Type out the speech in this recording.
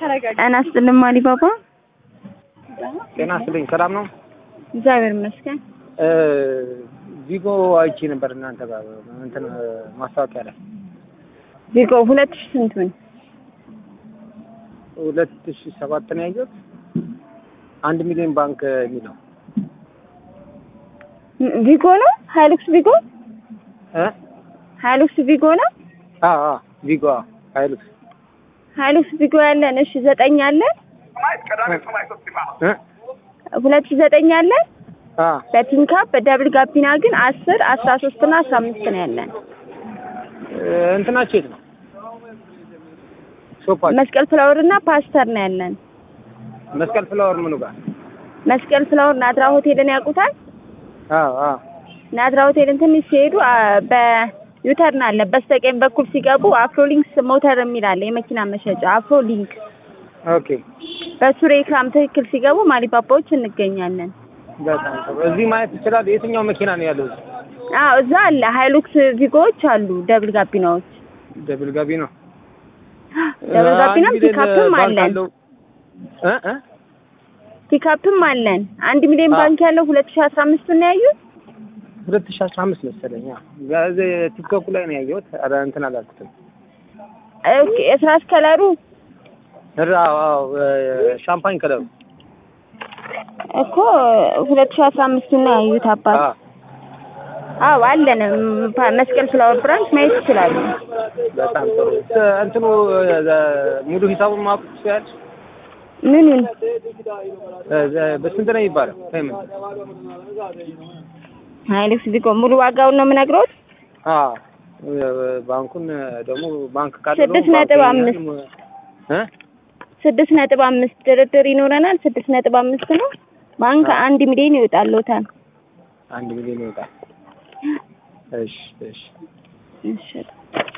ጤና ይስጥልኝ አሊባባ። ጤና ይስጥልኝ። ሰላም ነው? እግዚአብሔር ይመስገን። ቪጎ አይቼ ነበር እናንተ ጋር እንትን ማስታወቂያ ላይ ቪጎ ሁለት ሺህ ስንቱን ሁለት ሺህ ሰባት ነው ያየሁት። አንድ ሚሊዮን ባንክ የሚለው ቪጎ ነው። ሃይሉክስ ቪጎ እ ሃይሉክስ ቪጎ ነው። አዎ አዎ ቪጎ ሀይሉክስ ሃይሉክስ ቪጎ ያለን እሺ፣ ዘጠኝ አለን። እ ሁለት ሺህ ዘጠኝ አለን። አ በፒንካፕ በደብል ጋቢና ግን አስር አስራ ሶስት እና አስራ አምስት ነው ያለን። እንትናችሁ የት ነው? ሾፓችሁ መስቀል ፍላወር እና ፓስተር ነው ያለን። መስቀል ፍላወር ምኑ ጋር? መስቀል ፍላወር ናዝራ ሆቴልን ያውቁታል? አዎ አዎ ናዝራ ሆቴልን ትንሽ ሲሄዱ አ፣ በዩተርን አለ። በስተቀኝ በኩል ሲገቡ አፍሮሊንክስ ሞተር የሚል አለ፣ የመኪና መሸጫ አፍሮሊንክ። ኦኬ በሱ ሬክላም ትክክል ሲገቡ ማሊባባዎች እንገኛለን። በጣም ጥሩ። እዚህ ማየት ይችላል። የትኛው መኪና ነው ያለው? እዚህ አዎ እዛ አለ ሃይሉክስ ቪጎዎች አሉ፣ ደብል ጋቢናዎች። ደብል ጋቢ ነው። ደብል ጋቢናም አንድ ሚሊዮን ፒካፕም ባንክ አለን አለው። እ እ ፒካፕም አለን። አንድ ሚሊዮን አዎ። ባንክ ያለው ሁለት ሺህ አስራ አምስት ነው ያዩት። ሁለት ሺህ አስራ አምስት መሰለኝ። አዎ ጋዜ ቲክቶክ ላይ ነው ያየሁት። ኧረ እንትን አላልኩትም። ኦኬ የስራስ ከለሩ ኧረ አዎ አዎ ሻምፓኝ ከለሩ እኮ ሁለት ሺህ አስራ አምስቱን ነው ያዩት አባት። አዎ አዎ አለን። ም- ፓ- መስቀል ፍላወር ብራንች ማየት ይችላሉ። በጣም ጥሩ። እ፣ እንትኑ እ፣ ሙሉ ሂሳቡን ማወቅ ትችላለች? ምኑን በስንት ነው የሚባለው? ፔመንት ሃይሉክስ ቪጎ ሙሉ ዋጋውን ነው የምነግረውት። አዎ ባንኩን ደግሞ ባንክ ካለ ስድስት ደግሞ ነጥብ ባንክ አምስት እ ስድስት ነጥብ አምስት ድርድር ይኖረናል። ስድስት ነጥብ አምስት ነው። ባንክ አዎ። አንድ ሚሊዮን ይወጣልዎታል። አንድ ሚሊዮን ይወጣል። እሺ እሺ እሺ